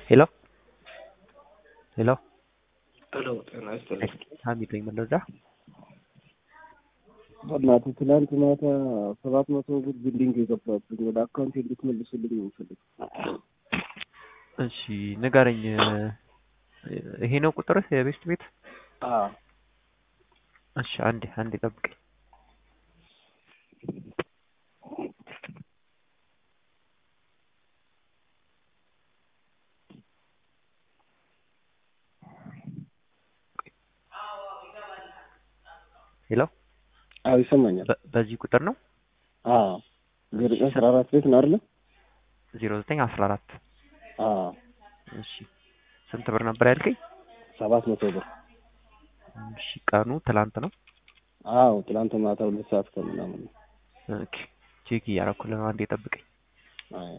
ሄሎ ሄሎ ሄሎ ጤና ይስጥልኝ። ሀሚድ ነኝ መለዛ በእናትህ ትናንት ማታ ሰባት መቶ ብር ቢልዲንግ የገባብኝ ወደ አካውንት እንድትመልስልኝ ነው የምፈልግ። እሺ ንገረኝ ይሄ ነው ቁጥርህ የቤስት ቤት አዎ እሺ አንዴ አንዴ ጠብቀኝ ሄሎ አዎ ይሰማኛል። በ- በዚህ ቁጥር ነው አዎ ዘጠኝ አስራ አራት ቤት ነው አይደለ? ዜሮ ዘጠኝ አስራ አራት አዎ እሺ ስንት ብር ነበር ያልከኝ? ሰባት መቶ ብር። እሺ ቀኑ ትላንት ነው። አዎ ትናንት ማታ ሁለት ሰዓት ከምናምን ነው። ኦኬ ቼክ እያደረኩልህ ነው። አንዴ ጠብቀኝ። አዎ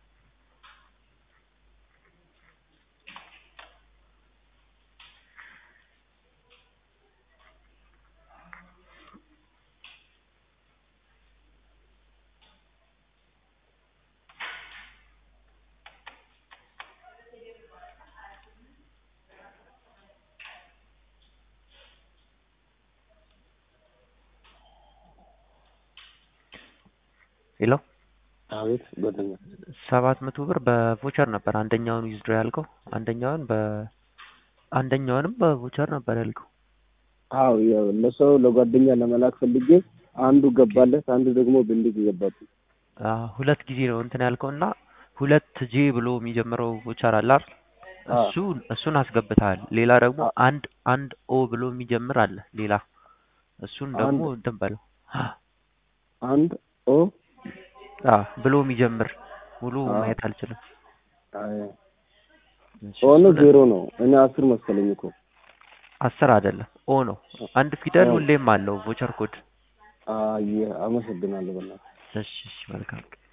ሄሎ አቤት ጓደኛ። ሰባት መቶ ብር በቮቸር ነበር አንደኛውን ዊዝድሮ ያልከው፣ አንደኛውን በ አንደኛውንም በቮቸር ነበር ያልከው። አዎ ያው ለሰው ለጓደኛ ለመላክ ፈልጌ አንዱ ገባለት፣ አንዱ ደግሞ ቢልዲንግ ገባብኝ። አ ሁለት ጊዜ ነው እንትን ያልከው እና ሁለት ጄ ብሎ የሚጀምረው ቮቸር አለ አይደል? አዎ እሱ እሱን አስገብተሃል። ሌላ ደግሞ አንድ አንድ ኦ ብሎ የሚጀምር አለ ሌላ እሱን ደግሞ አንድ- እንትን በለው አንድ ኦ አ ብሎ የሚጀምር ሙሉ አዎ። ማየት አልችልም። አይ እሺ፣ ኦ ነው እሱን ዜሮ ነው። እኔ አስር መሰለኝ እኮ። አስር አይደለም ኦ ነው። አንድ ፊደል አዎ። ሁሌም አለው ቮቸር ኮድ። አይ አመሰግናለሁ በእናትህ። እሺ እሺ መልካም